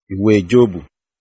ìwé Jóòbù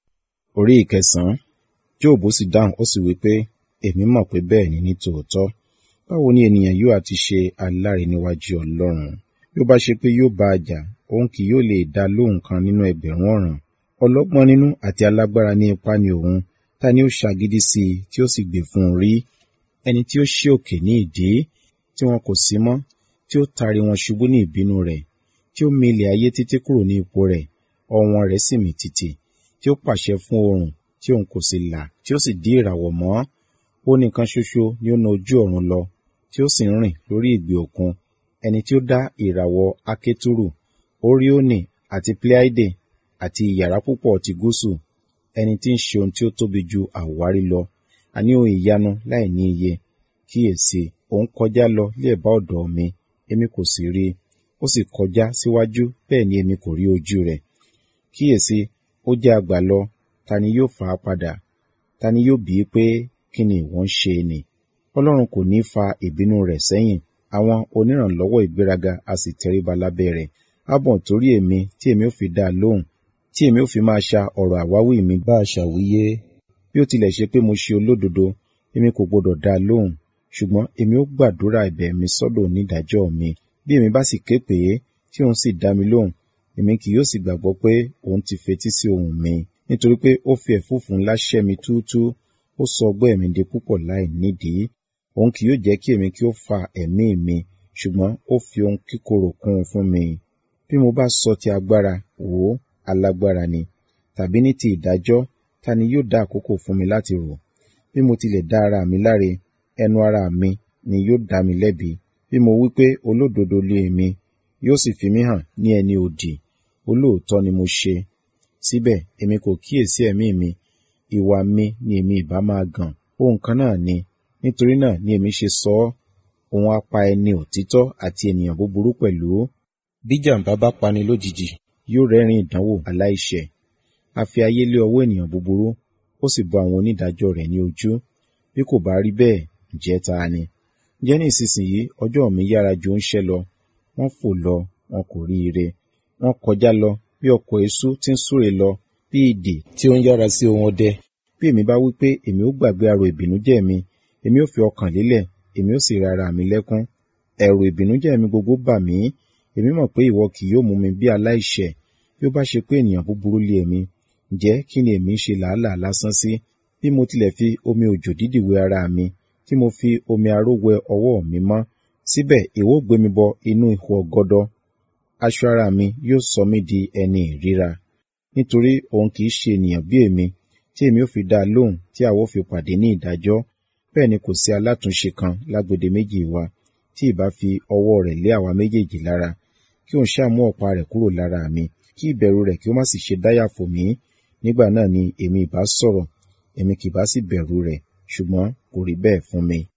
orí ìkẹsàn-án. Jóòbù sì dáhùn ó sì wí pé, èmi mọ̀ pé bẹ́ẹ̀ ni ní tòótọ́. Báwo ni ènìyàn yóò àti ṣe aláre níwájú Ọlọ́run? Bí ó bá ṣe pé yóò bá a jà, òun kì yóò lè dá lóhùn kan nínú ẹgbẹ̀rún ọ̀ràn. Ọlọ́gbọ́n nínú àti alágbára ní ipá ni òun. Ta ni ó ṣagídí sí i tí ó sì gbè fún un rí? Ẹni tí ó ṣí òkè ní ìdí, tí wọn kò sí mọ́, tí ó taari wọn ṣubú ní ìbínú rẹ̀, tí ó mì ilẹ̀ ayé títí kúrò ní ipò rẹ̀, ọwọ́n rẹ̀ sì mì tìtì, tí ó pàṣẹ fún oòrùn, tí òun kò sì là, tí ó sì dí ìràwọ̀ mọ́. Ó nìkan ṣoṣo ni ó na ojú ọ̀run lọ, tí ó sì ń rìn lórí ìgbì òkun. Ẹni tí ó dá ìràwọ̀ Akétúrù, Óríónì àti Pleiade àti ìyàrá púpọ̀ ti gúúsù. Ẹni tí ń ṣe ohun tí ó tóbi ju àwárí lọ, àní ohun ìyanu láì ní iye. Kíyèsi, òun kọjá lọ ní ẹ̀bá ọ̀dọ̀ mi, èmi kò sì rí i. Ó sì kọjá síwájú, bẹ́ẹ̀ ni èmi kò rí ojú rẹ̀. Kíyèsi, ó jẹ́ àgbà lọ, ta ni yóò fà á padà? Ta ni yóò bí i pé, kí ni ìwọ ń ṣe nì? Ọlọ́run kò ní fa ìbínú rẹ̀ sẹ́yìn, àwọn onírànlọ́wọ́ ìgbéraga a sì tẹríba lábẹ́ rẹ̀. Á bọ̀ torí èmi tí èmi ó fi dá a lóhùn, tí èmi ó fi máa ṣa ọ̀rọ̀ àwáwí mi bá a ṣàwíyé. Bí ó tilẹ̀ ṣe pé mo ṣe olódodo, èmi kò gbọdọ̀ dá a lóhùn, ṣùgbọ́n èmi ó gbàdúrà ẹ̀bẹ̀ mi sọ́dọ̀ onídàájọ́ mi. Bí èmi bá sì ké pè é, tí òun sì dá mi lóhùn, èmi kì yóò sì gbàgbọ́ pé òun ti fetí sí ohùn mi. Nítorí pé ó fi ẹ̀fúùfù ńlá ṣẹ́ mi túútúú, ó sọ ọgbẹ́ mi di púpọ̀ láì nídìí. Òun kì yóò jẹ́ kí èmi kí ó fa ẹ̀mí mi, ṣùgbọ́n ó fi ohun kíkorò kún un fún mi. Bí mo bá sọ ti agbára, wò ó, alágbára ni. Tàbí ní ti ìdájọ́, ta ni yóò dá àkókò fún mi láti rò? Bí mo tilẹ̀ dá ara mi láre, ẹnu ara mi ni yóò dá mi lẹ́bi. Bí mo wí pé olódodo lé èmi, yóò sì fi mí hàn ní ẹni òdì. Olóòótọ́ ni mo ṣe. Síbẹ̀, èmi kò kíyèsí ẹ̀mí mi. Ìwà mi ni èmi ìbá máa gàn. Ohun kan náà ni. Nítorí náà ni èmi ṣe sọ ọ́. Òun á pa ẹni òtítọ́ àti ènìyàn búburú pẹ̀lú. Bí jàǹbá bá pani lójijì, yóò rẹ́rìn ìdánwò aláìṣẹ̀. A fi ayé lé ọwọ́ ènìyàn búburú, ó sì bọ àwọn onídàájọ́ rẹ̀ ní ojú. Bí kò bá rí bẹ́ẹ̀, ǹjẹ́ ta ni? Ǹjẹ́ ní ìsinsìnyí ọjọ́ mi yára ju oúnṣẹ́ lọ. Wọ́n fò lọ, wọn kò rí ire. Wọ́n kọjá lọ bí ọkọ̀ eṣú tí ń súre lọ, bí idì tí ó ń yára sí ohun ọdẹ. Bí èmi bá wí pé èmi ó gbàgbé arò ìbìnújẹ́ mi, èmi ó fi ọkàn lélẹ̀, èmi ó sì ra ara mi lẹ́kún. Ẹ̀rù ìbìnújẹ́ mi gbogbo bà mí. Èmi mọ̀ pé ìwọ kì yóò mú mi bí aláìṣẹ̀. Bí ó bá ṣe pé ènìyàn búburú lé èmi, ǹjẹ́ kí ni èmi ń ṣe làálàá lásán sí? Bí mo tilẹ̀ fi omi òjò dídì wẹ ara mi, tí mo fi omi aró wẹ ọwọ́ mi mọ́, síbẹ̀ ìwọ ó gbé mi bọ inú ihò ọ̀gọ̀dọ̀. Aṣọ ara mi yóò sọ mí di ẹni ìríra. Nítorí òun kì í ṣe ènìyàn bí èmi, tí èmi ó fi dá a lóhùn tí àwa ó fi pàdé ní ìdájọ́. Bẹ́ẹ̀ ni kò sí alátúnṣe kan lágbede méjì wa, tí ìbá fi ọwọ́ rẹ̀ lé àwa méjèèjì lára. Kí òun ṣáà mú ọ̀pá rẹ̀ kúrò lára mi, kí ìbẹ̀rù rẹ̀ kí ó má sì ṣe dáyà fò mí. Nígbà náà ni èmi ìbá sọ̀rọ̀, èmi kì bá sì bẹ̀rù rẹ̀, ṣùgbọ́n kò rí bẹ́ẹ̀ fún mi.